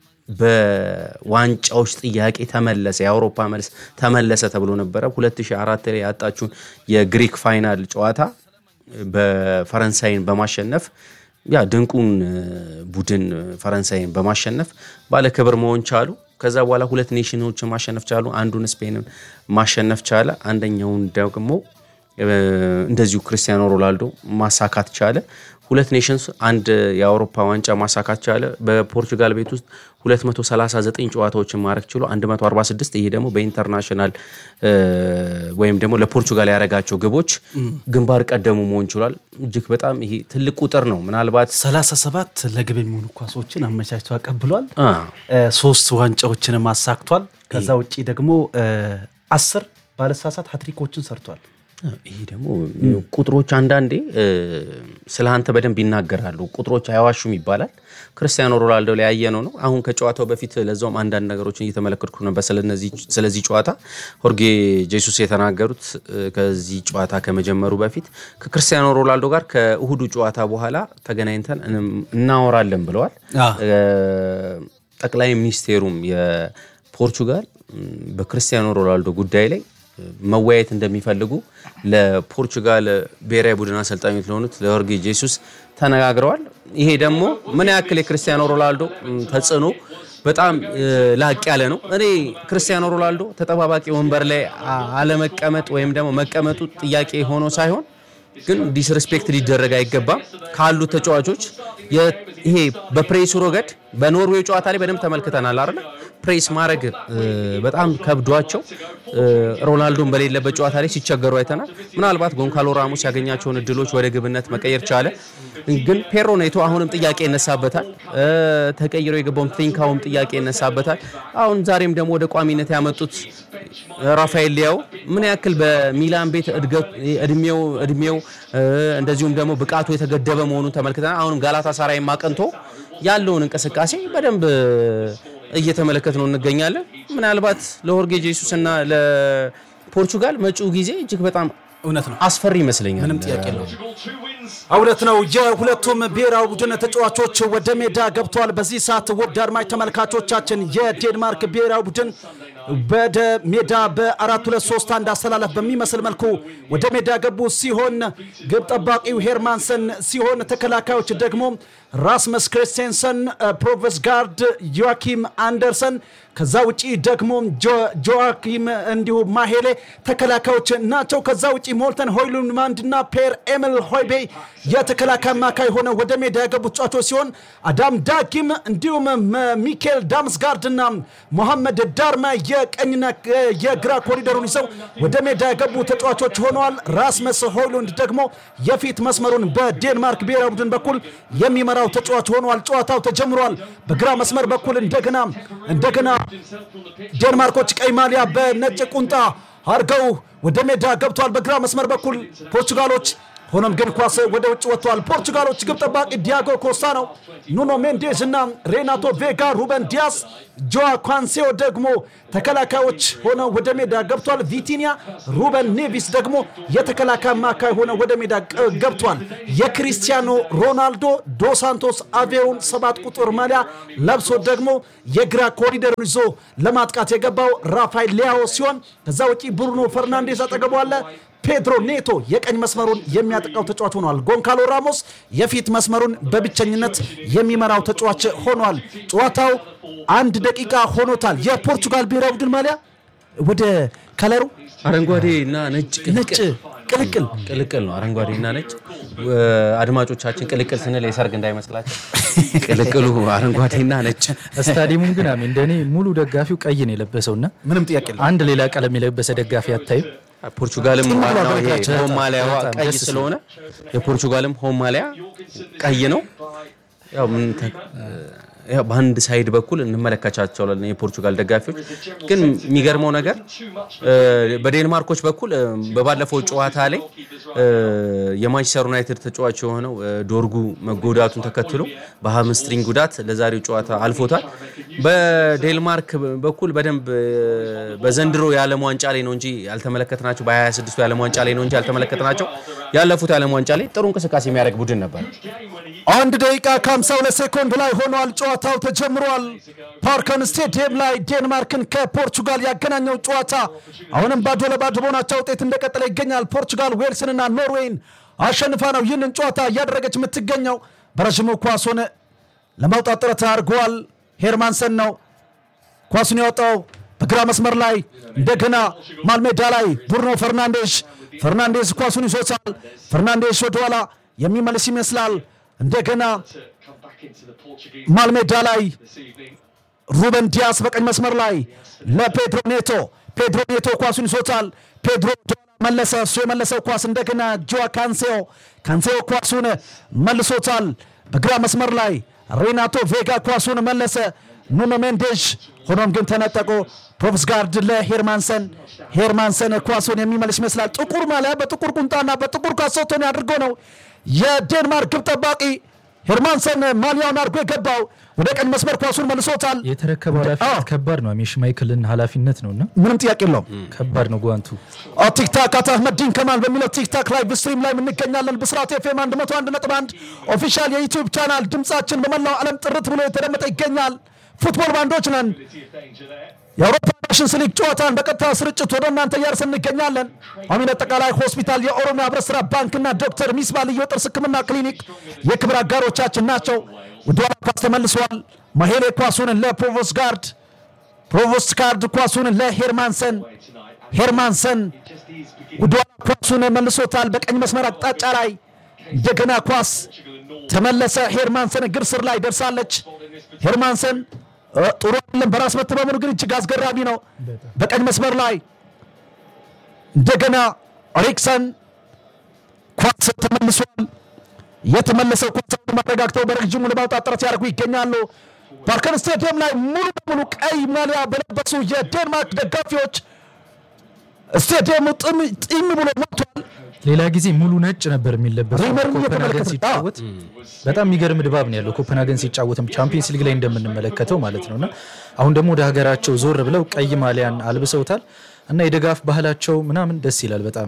በዋንጫዎች ጥያቄ ተመለሰ፣ የአውሮፓ መልስ ተመለሰ ተብሎ ነበረ። 2004 ላይ ያጣችውን የግሪክ ፋይናል ጨዋታ በፈረንሳይን በማሸነፍ ያ ድንቁን እ፣ ቡድን ፈረንሳይን በማሸነፍ ባለክብር መሆን ቻሉ። ከዛ በኋላ ሁለት ኔሽኖችን ማሸነፍ ቻሉ። አንዱን ስፔንን ማሸነፍ ቻለ። አንደኛውን ደግሞ እ፣ እንደዚሁ ክርስቲያኖ ሮናልዶ ማሳካት ቻለ። ሁለት ኔሽንስ አንድ የአውሮፓ ዋንጫ ማሳካት ቻለ። በፖርቹጋል ቤት ውስጥ 239 ጨዋታዎችን ማድረግ ችሎ 146 ይሄ ደግሞ በኢንተርናሽናል እ፣ ወይም ደግሞ ለፖርቹጋል ያደረጋቸው ግቦች ግንባር ቀደሙ መሆን ችሏል። እጅግ በጣም ይሄ ትልቅ ቁጥር ነው። ምናልባት 37 ለግብ የሚሆኑ ኳሶችን አመቻችቶ አቀብሏል። አ፣ እ፣ ሶስት ዋንጫዎችንም አሳክቷል። ከዛ ውጪ ደግሞ እ፣ አስር ባለሳሳት ሀትሪኮችን ሰርቷል። ይሄ ደግሞ ቁጥሮች አንዳንዴ እ፣ ስለ አንተ በደንብ ይናገራሉ። ቁጥሮች አይዋሹም ይባላል። ክርስቲያኖ ሮናልዶ ላይ ያየነው ነው። አሁን ከጨዋታው በፊት ለዛውም አንዳንድ ነገሮችን እየተመለከትኩ ነበር ስለነዚህ- ስለዚህ ጨዋታ ሆርጌ ጄሱስ የተናገሩት እ፣ ከዚህ ጨዋታ ከመጀመሩ በፊት ከክርስቲያኖ ሮናልዶ ጋር ከእሁዱ ጨዋታ በኋላ ተገናኝተን እንም- እናወራለን ብለዋል። አ። እ፣ ጠቅላይ ሚኒስቴሩም የፖርቹጋል ም፣ በክርስቲያኖ ሮናልዶ ጉዳይ ላይ መወያየት እንደሚፈልጉ ለፖርቹጋል ብሔራዊ ቡድን አሰልጣኞች ለሆኑት ለሆርጌ ጄሱስ ተነጋግረዋል። ይሄ ደግሞ ምን ያክል የክርስቲያኖ ሮናልዶ ም፣ ተጽዕኖ በጣም እ፣ ላቅ ያለ ነው። እኔ ክርስቲያኖ ሮናልዶ ተጠባባቂ ወንበር ላይ አ- አለመቀመጥ ወይም ደግሞ መቀመጡ ጥያቄ ሆኖ ሳይሆን ግን ዲስሬስፔክት ሊደረግ አይገባም ካሉት ተጫዋቾች የ- ይሄ በፕሬሱ ረገድ በኖርዌይ ጨዋታ ላይ በደንብ ተመልክተናል አይደል? ፕሬስ ማድረግ እ፣ በጣም ከብዷቸው እ፣ ሮናልዶን በሌለበት ጨዋታ ላይ ሲቸገሩ አይተናል። ምናልባት ጎንካሎ ራሞስ ያገኛቸውን እድሎች ወደ ግብነት መቀየር ቻለ። ግን ፔሮ ኔቶ አሁንም ጥያቄ ይነሳበታል። እ፣ ተቀይሮ የገባውም ትሪንካውም ጥያቄ ይነሳበታል። አሁን ዛሬም ደግሞ ወደ ቋሚነት ያመጡት ራፋኤል ሊያው ምን ያክል በሚላን ቤት እድገት እድሜው እድሜው እ፣ እንደዚሁም ደግሞ ብቃቱ የተገደበ መሆኑን ተመልክተናል። አሁንም ጋላታ ሳራይ ማቀንቶ ያለውን እንቅስቃሴ በደንብ እየተመለከት ነው እንገኛለን። ምናልባት ለሆርጌ ጄሱስ እና ለፖርቹጋል መጪው ጊዜ እጅግ በጣም እውነት ነው። አስፈሪ ይመስለኛል። ምንም ጥያቄ የለውም። እውነት ነው። የሁለቱም ብሔራዊ ቡድን ተጫዋቾች ወደ ሜዳ ገብተዋል። በዚህ ሰዓት ውድ አድማጭ ተመልካቾቻችን የዴንማርክ ብሔራዊ ቡድን ወደ ሜዳ በአራት ሁለት ሶስት አንድ አስተላለፍ በሚመስል መልኩ ወደ ሜዳ ገቡ ሲሆን ግብ ጠባቂው ሄርማንሰን ሲሆን ተከላካዮች ደግሞ ራስመስ ክሪስቴንሰን፣ ፕሮቨስ ጋርድ፣ ዮዋኪም አንደርሰን ከዛ ውጪ ደግሞ ጆዋኪም እንዲሁም ማሄሌ ተከላካዮች ናቸው። ከዛ ውጪ ሞልተን ሆይሉንማንድ እና ፔር ኤምል ሆይቤ የተከላካይ አማካይ ሆነው ወደ ሜዳ የገቡ ተጫዋቾች ሲሆን አዳም ዳጊም እንዲሁም መ- ሚካኤል ዳምስጋርድና ሞሐመድ ዳርማ የቀኝና የግራ ኮሪደሩን ይዘው ወደ ሜዳ የገቡ ተጫዋቾች ሆነዋል። ራስመስ ሆይሉንድ ደግሞ የፊት መስመሩን በዴንማርክ ብሔራዊ ቡድን በኩል የሚመራው ተጫዋች ሆኗል። ጨዋታው ተጀምሯል። በግራ መስመር በኩል እንደገና እንደገና ዴንማርኮች ቀይ ማሊያ በነጭ ቁንጣ አድርገው ወደ ሜዳ ገብተዋል። በግራ መስመር በኩል ፖርቹጋሎች ሆኖም ግን ኳስ ወደ ውጭ ወጥተዋል። ፖርቹጋሎች ግብ ጠባቂ ዲያጎ ኮስታ ነው። ኑኖ ሜንዴዝ እና ሬናቶ ቬጋ፣ ሩበን ዲያስ፣ ጆዋ ኳንሴዮ ደግሞ ተከላካዮች ሆነው ወደ ሜዳ ገብቷል። ቪቲኒያ፣ ሩበን ኔቪስ ደግሞ የተከላካይ አማካይ ሆነው ወደ ሜዳ ቅ- ገብቷል። የክሪስቲያኖ ሮናልዶ ዶ ሳንቶስ አቬሮን ሰባት ቁጥር ማሊያ ለብሶ ደግሞ የግራ ኮሪደሩን ይዞ ለማጥቃት የገባው ራፋኤል ሊያኦ ሲሆን ከዛ ውጪ ብሩኖ ፈርናንዴዝ አጠገቡ አለ። ፔድሮ ኔቶ የቀኝ መስመሩን የሚያጠቃው ተጫዋች ሆኗል። ጎንካሎ ራሞስ የፊት መስመሩን በብቸኝነት የሚመራው ተጫዋች ሆኗል። ጨዋታው አንድ ደቂቃ ሆኖታል። የፖርቹጋል ብሔራዊ ቡድን ማሊያ ወደ ከለሩ አረንጓዴ እና ነጭ ነጭ ቅልቅል ቅልቅል ነው። አረንጓዴ እና ነጭ እ፣ አድማጮቻችን ቅልቅል ስንል የሰርግ እንዳይመስላቸው ቅልቅሉ አረንጓዴና ነጭ ስታዲየሙም ግን አሜ እንደኔ ሙሉ ደጋፊው ቀይ ነው የለበሰውና ምንም ጥያቄ የለም። አንድ ሌላ ቀለም የለበሰ ደጋፊ አታይም። ፖርቹጋልም ዋናው ይሄ በጣም ሆም ማሊያዋ በጣም ቀይ ደስ ሲል። ስለሆነ የፖርቹጋልም ሆም ማሊያ ቀይ ነው። ያው ምን ተ- ያው በአንድ ሳይድ በኩል እንመለከቻቸዋለን የፖርቹጋል ደጋፊዎች። ግን የሚገርመው ነገር እ፣ በዴንማርኮች በኩል እ፣ በባለፈው ጨዋታ ላይ እ፣ የማንቸስተር ዩናይትድ ተጫዋች የሆነው እ፣ ዶርጉ መጎዳቱን ተከትሎ በሃምስትሪንግ ጉዳት ለዛሬው ጨዋታ አልፎታል። በዴንማርክ በኩል በደንብ እ፣ በዘንድሮ የዓለም ዋንጫ ላይ ነው እንጂ ያልተመለከትናቸው በ26ቱ የዓለም ዋንጫ ላይ ነው እንጂ ያልተመለከትናቸው ያለፉት የዓለም ዋንጫ ላይ ጥሩ እንቅስቃሴ የሚያደርግ ቡድን ነበር። አንድ ደቂቃ ከ52 ሴኮንድ ላይ ሆኗል። ጨዋታው ተጀምሯል። ፓርከን ስቴዲየም ላይ ዴንማርክን ከፖርቹጋል ያገናኘው ጨዋታ አሁንም ባዶ ለባዶ በሆናቸው ውጤት እንደቀጠለ ይገኛል። ፖርቹጋል ዌልስንና ኖርዌይን አሸንፋ ነው ይህንን ጨዋታ እያደረገች የምትገኘው። በረዥሙ ኳሱን ለማውጣት ጥረት አድርገዋል። ሄርማንሰን ነው ኳሱን ያወጣው በግራ መስመር ላይ እንደገና ማልሜዳ ላይ ብሩኖ ፈርናንዴሽ ፈርናንዴዝ ኳሱን ይዞታል። ፈርናንዴሽ ወደኋላ የሚመልስ ይመስላል። እንደገና ማልሜዳ ላይ ሩበን ዲያስ በቀኝ መስመር ላይ ለፔድሮ ኔቶ ፔድሮ ኔቶ ኳሱን ይዞታል። ፔድሮ ወደኋላ መለሰ። እሱ የመለሰው ኳስ እንደገና ጆዋ ካንሴዮ ካንሴዮ ኳሱን መልሶታል። በግራ መስመር ላይ ሬናቶ ቬጋ ኳሱን መለሰ። ኑኖ ሜንዴዥ ሆኖም ግን ተነጠቆ። ፕሮቭስጋርድ ለሄርማንሰን ሄርማንሰን ኳሱን የሚመልስ ይመስላል። ጥቁር ማሊያ በጥቁር ቁምጣና በጥቁር ካሶቶን አድርጎ ነው የዴንማርክ ግብ ጠባቂ ሄርማንሰን ማሊያውን አድርጎ የገባው ወደ ቀኝ መስመር ኳሱን መልሶታል። የተረከበው ኃላፊነት አዎ። ከባድ ነው። አሜ ሽማይክልን ኃላፊነት ነውና ምንም ጥያቄ የለውም። ከባድ ነው ጓንቱ። ቲክታክ አቶ አህመዲን ከማል በሚለው ቲክታክ ላይ ስትሪም ላይ እንገኛለን። ብስራት ኤፍኤም 101.1 ኦፊሻል የዩቲዩብ ቻናል ድምጻችን በመላው ዓለም ጥርት ብሎ የተደመጠ ይገኛል። ፉትቦል ባንዶች ነን። የአውሮፓ ኔሽንስ ሊግ ጨዋታን በቀጥታ ስርጭት ወደ እናንተ እያደረስን እንገኛለን። አሚን አጠቃላይ ሆስፒታል፣ የኦሮሚያ ህብረት ስራ ባንክና ዶክተር ሚስባ ልዩ ጥርስ ህክምና ክሊኒክ የክብር አጋሮቻችን ናቸው። ወደኋላ ኳስ ተመልሷል። ማሄሌ ኳሱን ለፕሮቮስት ጋርድ ፕሮቮስት ጋርድ ኳሱን ለሄርማንሰን ሄርማንሰን ወደኋላ ኳሱን መልሶታል። በቀኝ መስመር አቅጣጫ ላይ እንደገና ኳስ ተመለሰ። ሄርማንሰን እግር ስር ላይ ደርሳለች። ሄርማንሰን እ፣ ጥሩ አይደለም። በራስ መተማመኑ ግን እጅግ አስገራሚ ነው። በቀኝ መስመር ላይ እንደገና ሪክሰን ኳስ ተመልሷል። የተመለሰው ኳስ ማረጋግተው በረጅሙ ለማውጣት ጥረት ያደርጉ ይገኛሉ። ፓርከን ስቴዲየም ላይ ሙሉ በሙሉ ቀይ ማሊያ በለበሱ የዴንማርክ ደጋፊዎች ስቴዲየሙ ጥም ጢም ብሎ ሞልቷል። ሌላ ጊዜ ሙሉ ነጭ ነበር የሚለበሰው ሪመርን ኮፐንሃገን እየተመለከተ- ሲጫወት በጣም የሚገርም ድባብ ነው ያለው። ኮፐንሃገን ሲጫወትም ቻምፒየንስ ሊግ ላይ እንደምንመለከተው ማለት ነው እና አሁን ደግሞ ወደ ሀገራቸው ዞር ብለው ቀይ ማሊያን አልብሰውታል እና የድጋፍ ባህላቸው ምናምን ደስ ይላል በጣም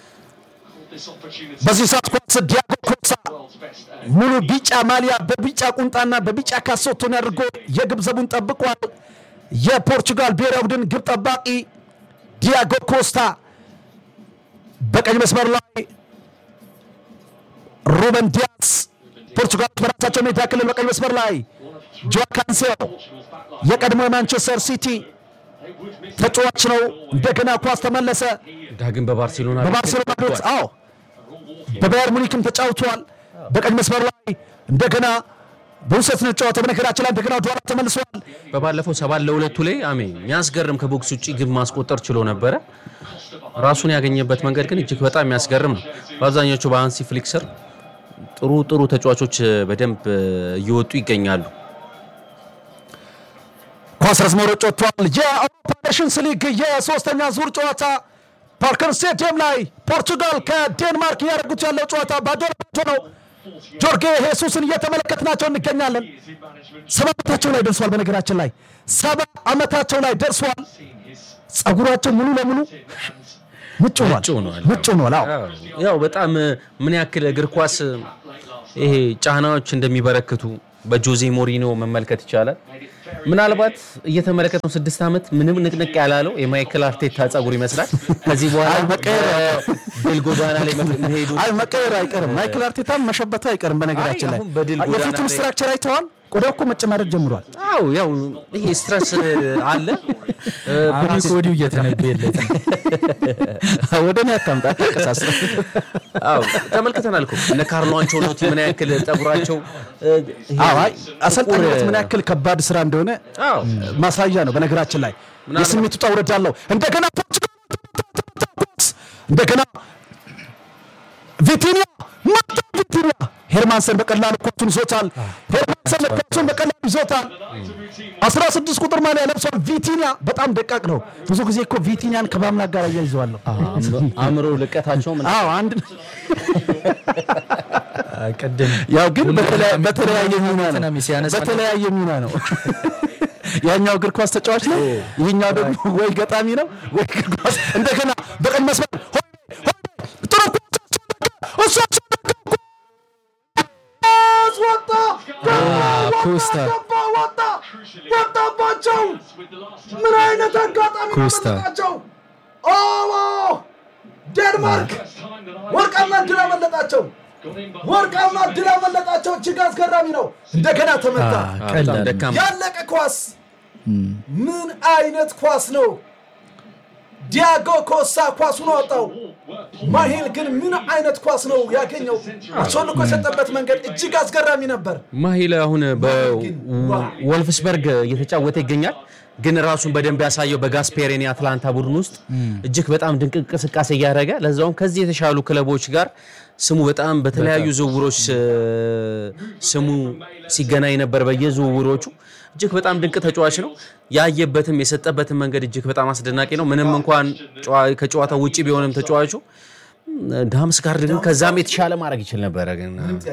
በዚህ ሰዓት ኳስ ዲያጎ ኮሳ ሙሉ ቢጫ ማሊያ በቢጫ ቁንጣና በቢጫ ካሶቶን አድርጎ የግብ ዘቡን ጠብቋል። የፖርቹጋል ብሔራዊ ቡድን ግብ ጠባቂ ዲያጎ ኮስታ በቀኝ መስመር ላይ ሩበን ዲያስ ፖርቹጋሎች በራሳቸው ሜዳ ክልል በቀኝ መስመር ላይ ጆዋ ካንሴሎ የቀድሞ የማንቸስተር ሲቲ ተጫዋች ነው። እንደገና ኳስ ተመለሰ ዳግም በባርሴሎና ቤት በባርሴሎና ቤት አዎ በባየር ሙኒክም ተጫውተዋል። በቀኝ መስመር ላይ እንደገና በውሰት ነው ጨዋታው። በነገራችን ላይ እንደገና ወደኋላ ተመልሰዋል። በባለፈው ሰባት ለሁለቱ ላይ አሜ የሚያስገርም ከቦክስ ውጭ ግብ ማስቆጠር ችሎ ነበረ። ራሱን ያገኘበት መንገድ ግን እጅግ በጣም የሚያስገርም ነው። በአብዛኞቹ በሃንሲ ፍሊክ ስር ጥሩ ጥሩ ተጫዋቾች በደንብ እየወጡ ይገኛሉ። ኳስ ረዝመሮች ወጥቷል። የአውሮፓ ኔሽንስ ሊግ የሶስተኛ ዙር ጨዋታ ፓርከር ስቴዲየም ላይ ፖርቱጋል ከዴንማርክ እያደረጉት ያለው ጨዋታ ባዶ ለባዶ ነው። ጆርጌ ሄሱስን እየተመለከትናቸው እንገኛለን። ሰባ ዓመታቸው ላይ ደርሷል። በነገራችን ላይ ሰባ ዓመታቸው ላይ ደርሷል። ጸጉራቸው ሙሉ ለሙሉ ምጭ ሆኗል። ምጭ ሆኗል። ምጭ ሆኗል። አዎ ያው በጣም ምን ያክል እግር ኳስ ይሄ ጫናዎች እንደሚበረክቱ በጆዜ ሞሪኖ መመልከት ይቻላል። ምናልባት እየተመለከተው ስድስት ዓመት ምንም ንቅንቅ ያላለው የማይክል አርቴታ ጸጉር ይመስላል። ከዚህ በኋላ በድል ጎዳና ላይ መሄዱ አይ መቀየር አይቀርም። ማይክል አርቴታም መሸበቱ አይቀርም። በነገራችን አይ ላይ አሁን በድል ጎዳና የፊቱን ላይ- ስትራክቸር አይተዋል። ቆዳው እኮ መጨማደድ ጀምሯል። አው ያው ይሄ ስትረስ አለ። አሚ ከወዲሁ እየተነበየለት ነው። ወደ እኔ አታምጣ አታቀሳስር። አው ተመልክተናል እኮ እነ ካርሎ አንቸሎቲ ምን ያክል ጸጉራቸው እ፣ ይሄ አዎ አይ አሰልጣኝነት ጥቁር- ምን ያክል ከባድ ስራ እንደሆነ አዎ ማሳያ ነው። በነገራችን ላይ ምናልባት- የስሜቱ ውጣ ውረድ አለው። እንደገና ፖርቹጋል እንደገና ቪቲኒያ መጣ። ቪቲኒያ ሄርማንሰን በቀላሉ ኳሱን ይዞታል። ሄርማንሰን ኳሱን በቀላሉ ይዞታል። 16 ቁጥር ማሊያ ለብሷል። ቪቲኒያ በጣም ደቃቅ ነው። ብዙ ጊዜ እኮ ቪቲኒያን ከማምላክ ጋር እያይዘዋለሁ። አእምሮ ልቀታቸው ምን አዎ አንድ ቅድም ያው ግን በተለያ- በተለያየ ሚና ነው። እንትና ሲያነሳ በተለያየ ሚና ነው። ያኛው እግር ኳስ ተጫዋች ነው፣ ይህኛው ደግሞ ወይ ገጣሚ ነው ወይ እግር ኳስ። እንደገና በቀኝ መስመር ሆይ ሆይ ጥሩ ኳስ እሱ ኳስ ወጣ ኮስታ ገባ ወጣ ወጣባቸው። ምን አይነት አጋጣሚ ነው ኮስታ። ያመለጣቸው? ኦ ዴንማርክ ወርቃማ ድል አመለጣቸው። ወርቃማ ድል አመለጣቸው። እጅግ አስገራሚ ነው። እንደገና ተመታ። በጣም ቀላል ደካማ ያለቀ ኳስ። ምን አይነት ኳስ ነው? ዲያጎ ኮሳ ኳሱን አወጣው። ማሄል ግን ምን አይነት ኳስ ነው ያገኘው? አሾልኮ የሰጠበት መንገድ እጅግ አስገራሚ ነበር። ማሂል አሁን በወልፍስበርግ እየተጫወተ ይገኛል። ግን ራሱን በደንብ ያሳየው በጋስፔሬን የአትላንታ ቡድን ውስጥ እጅግ በጣም ድንቅ እንቅስቃሴ እያደረገ ለዛውም ከዚህ የተሻሉ ክለቦች ጋር ስሙ በጣም በተለያዩ ዝውውሮች እ፣ ስሙ ሲገናኝ ነበር በየዝውውሮቹ እጅግ በጣም ድንቅ ተጫዋች ነው። ያየበትም የሰጠበትም መንገድ እጅግ በጣም አስደናቂ ነው። ምንም እንኳን ጨዋ- ከጨዋታው ውጭ ቢሆንም ተጫዋቹ ዳምስ ጋር ግን ከዛም የተሻለ ማድረግ ይችል ነበረ ግን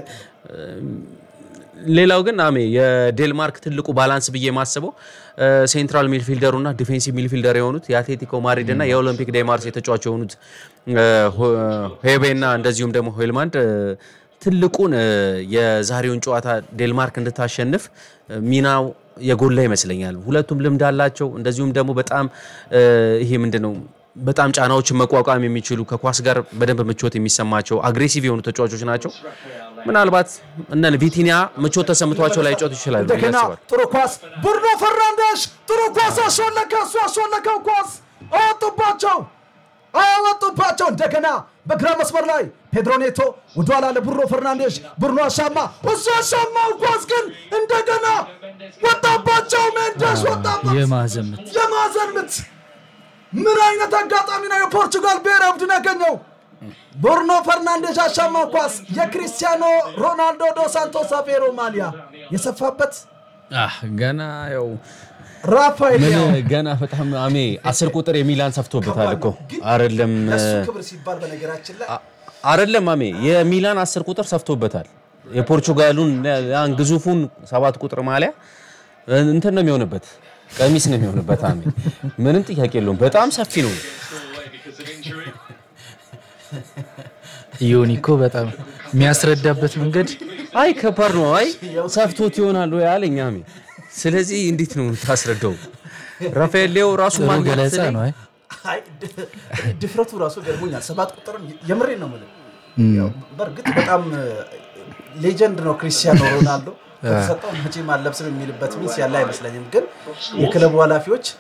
ሌላው ግን አሜ የዴንማርክ ትልቁ ባላንስ ብዬ የማስበው እ፣ ሴንትራል ሚድፊልደሩ እና ዲፌንሲቭ ሚድፊልደር የሆኑት የአትሌቲኮ ማድሪድ እና የኦሎምፒክ ዴ ማርሴይ ተጫዋች የሆኑት እ፣ ሆ- ሄቤ እና እንደዚሁም ደግሞ ሆይልማንድ እ፣ ትልቁን እ፣ የዛሬውን ጨዋታ ዴንማርክ እንድታሸንፍ እ፣ ሚናው የጎላ ይመስለኛል። ሁለቱም ልምድ አላቸው። እንደዚሁም ደግሞ በጣም እ፣ ይሄ ምንድን ነው በጣም ጫናዎችን መቋቋም የሚችሉ ከኳስ ጋር በደንብ ምቾት የሚሰማቸው አግሬሲቭ የሆኑ ተጫዋቾች ናቸው። ምናልባት እነ ቪቲኒያ ምቾት ተሰምቷቸው ላይ ጮት ይችላሉ ብዬ እንደገና አስባለሁ። ጥሩ ኳስ ብሩኖ ፈርናንዴሽ ጥሩ ኳስ አሾለከ። እሱ አሾለከው ኳስ አወጡባቸው አወጡባቸው። እንደገና በግራ መስመር ላይ ፔድሮ ኔቶ ወደኋላ ለብሩኖ ፈርናንዴሽ ብሩኖ አሻማ እሱ አሻማው ኳስ ግን እንደገና ወጣባቸው። ሜንዴሽ ወጣበት። የማዕዘን ምት የማዕዘን ምት ምን አይነት አጋጣሚ ነው የፖርቹጋል ብሔራዊ ቡድን ያገኘው? ብሩኖ ፈርናንዴዝ አሻማው ኳስ የክሪስቲያኖ ሮናልዶ ዶ ሳንቶስ አቬሮ ማሊያ የሰፋበት አህ ገና ያው ራፋኤል ምን ያው ገና በጣም አሜ አስር ቁጥር የሚላን ሰፍቶበታል እኮ አይደለም ለሱ ክብር ሲባል በነገራችን ላይ አይደለም አሜ የሚላን አስር ቁጥር ሰፍቶበታል። የፖርቹጋሉን ያን ግዙፉን ሰባት ቁጥር ማሊያ እንትን ነው የሚሆንበት ቀሚስ ነው የሚሆንበት። አሜ ምንም ጥያቄ የለውም። በጣም ሰፊ ነው። ዮኒ እኮ በጣም የሚያስረዳበት መንገድ አይ ከባድ ነው። አይ ሰፍቶት ይሆናል ወይ አለኝ አሜ። ስለዚህ እንዴት ነው ታስረዳው? ራፋኤል ሌው ራሱ ጥሩ ማግኘት ገለጻ ስለኝ- ነው። አይ አይ ድ- ድፍረቱ ራሱ ገርሞኛል። ሰባት ቁጥርም የምሬን ነው የምልህ። ያው በእርግጥ በጣም ሌጀንድ ነው ክሪስቲያኖ ሮናልዶ ከተሰጠው መቼም አለብስም የሚልበት ሚስ ያለ አይመስለኝም። ግን የክለቡ ኃላፊዎች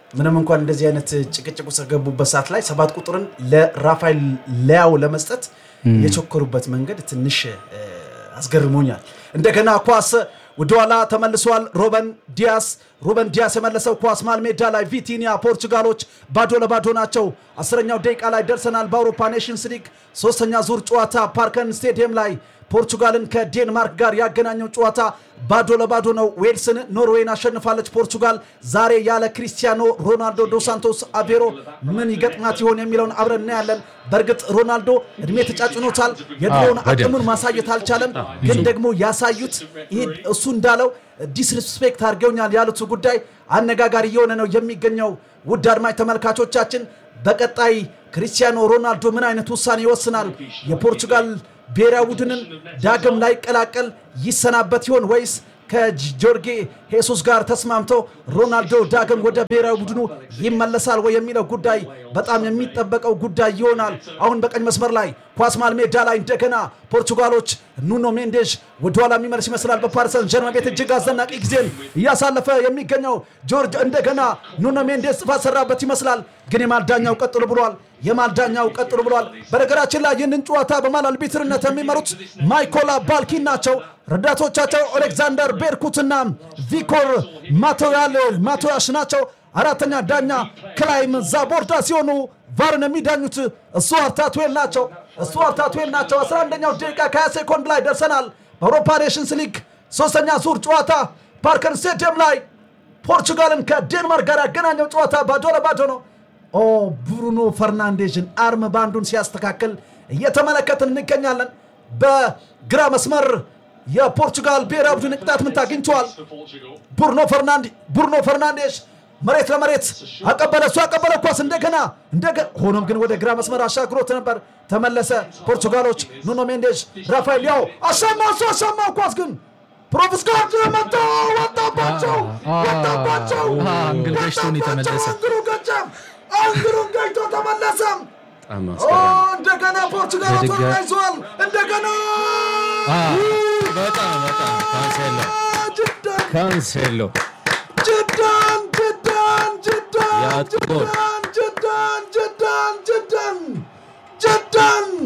ምንም እንኳን እንደዚህ አይነት ጭቅጭቅ ውስጥ ከገቡበት ሰዓት ላይ ሰባት ቁጥርን ለራፋኤል ሊያው ለመስጠት የቸኮሩበት መንገድ ትንሽ እ፣ አስገርሞኛል። እንደገና ኳስ ወደኋላ ተመልሷል። ሮበን ዲያስ ሩበን ዲያስ የመለሰው ኳስ መሃል ሜዳ ላይ ቪቲኒያ ፖርቹጋሎች ባዶ ለባዶ ናቸው። አስረኛው ደቂቃ ላይ ደርሰናል። በአውሮፓ ኔሽንስ ሊግ ሶስተኛ ዙር ጨዋታ ፓርከን ስቴዲየም ላይ ፖርቹጋልን ከዴንማርክ ጋር ያገናኘው ጨዋታ ባዶ ለባዶ ነው። ዌልስን ኖርዌይን አሸንፋለች ፖርቹጋል። ዛሬ ያለ ክሪስቲያኖ ሮናልዶ ዶ ሳንቶስ አቬሮ ምን ይገጥማት ይሆን የሚለውን አብረን እናያለን። በእርግጥ ሮናልዶ እድሜ ተጫጭኖታል። የድሮውን በደንብ። አቅሙን ማሳየት አልቻለም። ግን ደግሞ ያሳዩት ይሄ እሱ እንዳለው ዲስሪስፔክት አድርገውኛል ያሉት ጉዳይ አነጋጋሪ እየሆነ ነው የሚገኘው። ውድ አድማጭ ተመልካቾቻችን በቀጣይ ክሪስቲያኖ ሮናልዶ ምን አይነት ውሳኔ ይወስናል? የፖርቹጋል ብሔራዊ ቡድንን ዳግም ላይቀላቀል ይሰናበት ይሆን ወይስ ከጆርጌ ሄሱስ ጋር ተስማምቶ ሮናልዶ ዳግም ወደ ብሔራዊ ቡድኑ ይመለሳል ወይ የሚለው ጉዳይ በጣም የሚጠበቀው ጉዳይ ይሆናል። አሁን በቀኝ መስመር ላይ ኳስ መሃል ሜዳ ላይ እንደገና ፖርቹጋሎች ኑኖ ሜንዴዥ ወደኋላ የሚመልስ ይመስላል። በፓሪሰን ጀርመን ቤት እጅግ አስደናቂ ጊዜን እያሳለፈ የሚገኘው ጆርጅ እንደገና ኑኖ ሜንዴዝ ጥፋት ሰራበት ይመስላል። ግን የማልዳኛው ቀጥሎ ብሏል። የማልዳኛው ቀጥሎ ብሏል። በነገራችን ላይ ይህንን ጨዋታ በማል አልቢትርነት የሚመሩት ማይኮላ ባልኪን ናቸው። ረዳቶቻቸው ኦሌክዛንደር ቤርኩትና ቪኮር ማቶያል ማቶያሽ ናቸው። አራተኛ ዳኛ ክላይም ዛቦርዳ ሲሆኑ ቫርን የሚዳኙት እሱ አርታትዌል ናቸው። እሱ አርታትዌል ናቸው። 11ኛው ደቂቃ ከ20 ሴኮንድ ላይ ደርሰናል። በአውሮፓ ኔሽንስ ሊግ ሶስተኛ ዙር ጨዋታ ፓርከር ስቴዲየም ላይ ፖርቹጋልን ከዴንማርክ ጋር ያገናኘው ጨዋታ ባዶ ለባዶ ነው። ኦ ብሩኖ ፈርናንዴዥን አርም ባንዱን ሲያስተካክል እየተመለከትን እንገኛለን። በግራ መስመር የፖርቹጋል ብሔራዊ ቡድን ቅጣት ምት አግኝተዋል። ቡርኖ ፈርናንድ ቡርኖ ፈርናንዴሽ መሬት ለመሬት አቀበለ። እሱ ያቀበለ ኳስ እንደገና እንደገና ሆኖም ግን ወደ ግራ መስመር አሻግሮት ነበር። ተመለሰ። ፖርቹጋሎች ኑኖ ሜንዴዥ፣ ራፋኤል ሊያው አሻማ እሱ አሻማው ኳስ ግን ፕሮቭስካች መጣ ወጣባቸው ወጣባቸው አንግል ገጭቶ ነው የተመለሰ። አንግሉ ገጨም አንግሉን ገጭቶ ተመለሰ። በጣም ኦ፣ አስገራሚ እንደገና ፖርቹጋሎች በድጋ- ተያይዘዋል። እንደገና በጣም በጣም ካንሴሎ ጅዳን ካንሴሎ ጅዳን ጅዳን ጅዳን ያ ጎል ጅዳን ጅዳን ጅዳን ጅዳን ጅዳን